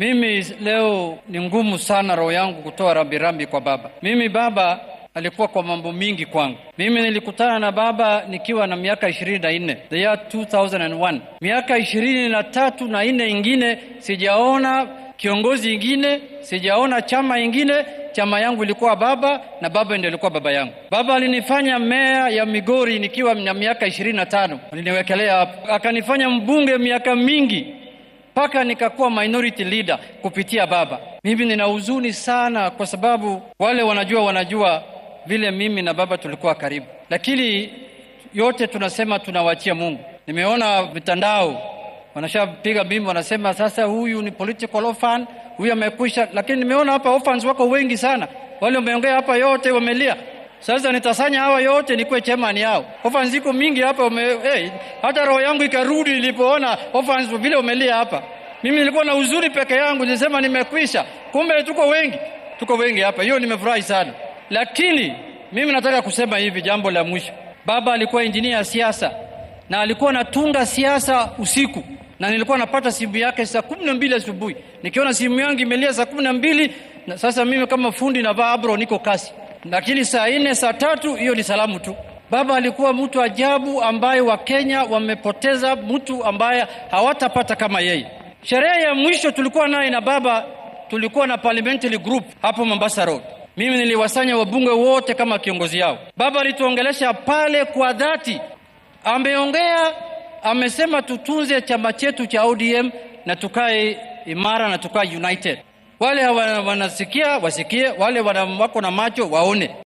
Mimi leo ni ngumu sana roho yangu kutoa rambirambi kwa baba. Mimi baba alikuwa kwa mambo mingi kwangu. Mimi nilikutana na baba nikiwa na miaka ishirini na nne the year 2001. Miaka ishirini na tatu na nne ingine sijaona kiongozi ingine, sijaona chama ingine. Chama yangu ilikuwa baba na baba ndio ilikuwa baba yangu. Baba alinifanya meya ya Migori nikiwa na miaka ishirini na tano aliniwekelea hapo, akanifanya mbunge miaka mingi mpaka nikakuwa minority leader kupitia baba. Mimi nina huzuni sana, kwa sababu wale wanajua wanajua vile mimi na baba tulikuwa karibu, lakini yote tunasema tunawachia Mungu. Nimeona mitandao wanashapiga bimbo, wanasema sasa huyu ni political orphan, huyu amekwisha. Lakini nimeona hapa orphans wako wengi sana, wale wameongea hapa yote wamelia. Sasa nitasanya hawa yote nikuwe chairman yao. Orphans ziko mingi hapa ume, hey, hata roho yangu ikarudi nilipoona orphans vile umelia hapa. Mimi nilikuwa na uzuri peke yangu, nilisema nimekwisha, kumbe tuko wengi, tuko wengi hapa. Hiyo nimefurahi sana, lakini mimi nataka kusema hivi, jambo la mwisho. Baba alikuwa injinia ya siasa na alikuwa anatunga siasa usiku, na nilikuwa napata simu yake saa kumi na mbili asubuhi. Nikiona simu yangu imelia saa kumi na mbili na sasa mimi kama fundi navaa abro, niko kasi, lakini saa nne saa tatu hiyo ni salamu tu. Baba alikuwa mtu ajabu ambaye Wakenya wamepoteza mtu ambaye hawatapata kama yeye. Sherehe ya mwisho tulikuwa naye na baba, tulikuwa na parliamentary group hapo Mombasa Road. Mimi niliwasanya wabunge wote kama kiongozi yao. Baba alituongelesha pale kwa dhati, ameongea, amesema tutunze chama chetu cha ODM na tukae imara na tukae united. Wale wanasikia wasikie, wale wako na macho waone.